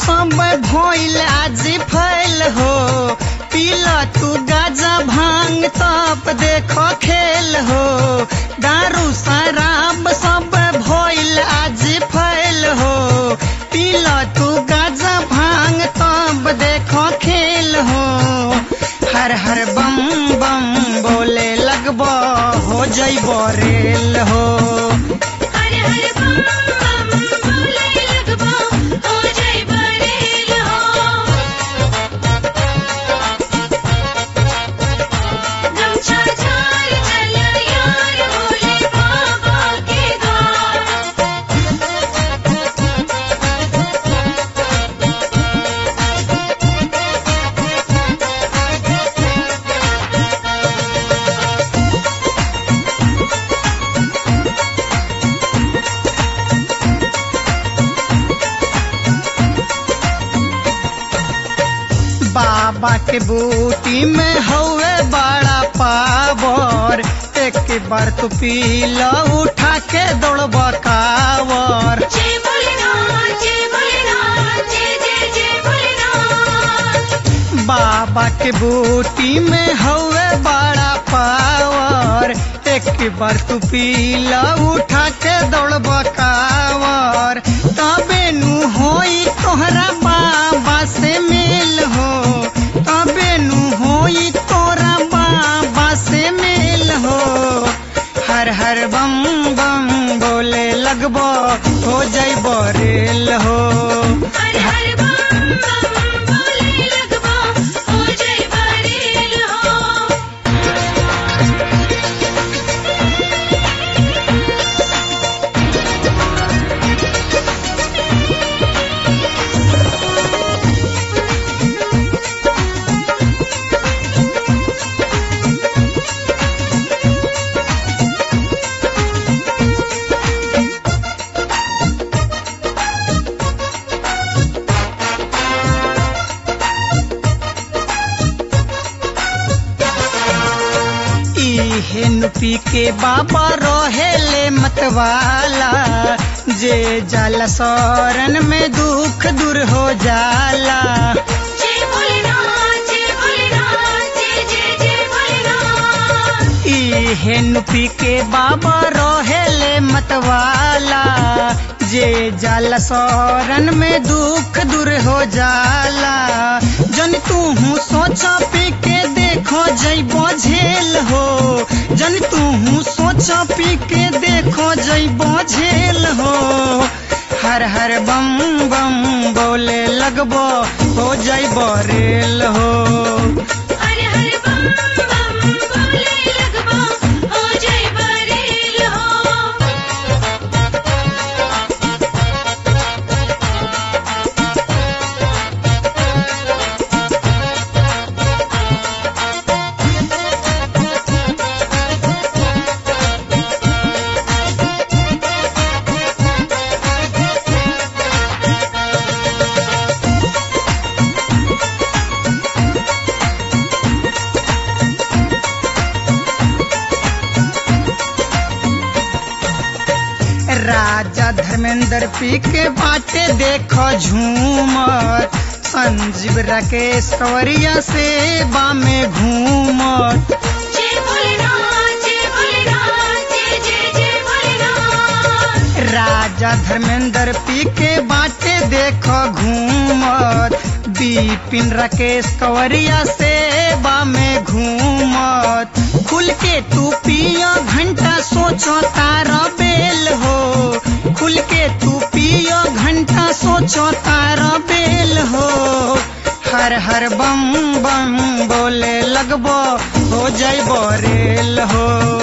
सब भइल आज फैल हो पीला तू गाजा भांग तप देखो खेल हो दारू शराब सब भइल आज फैल हो पीला तू गाजा भांग तब देखो खेल हो हर हर बम बम बोले लगब हो जैब रेल हो हर हर बम बम बोले लगबो हो जय बरेल हो गमछा झाड़ चल यार भोले बाबा के द्वार बाबा के बूटी में हवे बड़ा पावर एक बार तू पी लो उठा के दौड़ब कावर जय भोलेनाथ जय भोलेनाथ जय जय जय भोलेनाथ बाबा के बूटी में हवे बड़ा पावर एक बार तू पी लो उठा के दौड़ब कावर तबे नु होई तोहरा बाबा से मेल हो तबे नु होई तोरा बाबा से मेल हो हर हर बम बम बोले लगबो हो जैब रेल हो हर हर बम बम बोले लगबो हो जय बरेल हो इहे नुपी के बाबा रहेले मतवाला जे जाला शरण में दुख दूर हो जाला जय भोलेनाथ जय भोलेनाथ जय जय जय भोलेनाथ इहे नुपी के बाबा रहेले मतवाला जे जाला शरण में दुख दूर हो जाला जन तू हूँ सोचा पी के देखो जैबो झेल हो जन तू हूँ सोचा पी के देखो जैबो झेल हो हर हर बम बम बोले लगबो हो जैबो रेल हो हर हर बम बम बोले लगबो हो जय बरेल हो राजा धर्मेंद्र पी के बाटे देखो झूमत संजीव राकेश कंवरिया से बामे घूमत जय भोलेनाथ जय भोलेनाथ जय जय जय भोलेनाथ राजा धर्मेंद्र पी के बाटे देखो घूमत बिपिन राकेश कंवरिया से बामे घूमत खुल के तू पियो घंटा सोचो तारा बेल हो खुल के तू पियो घंटा सोचो तारा बेल हो हर हर बम बम बोले लगबो हो जैबो रेल हो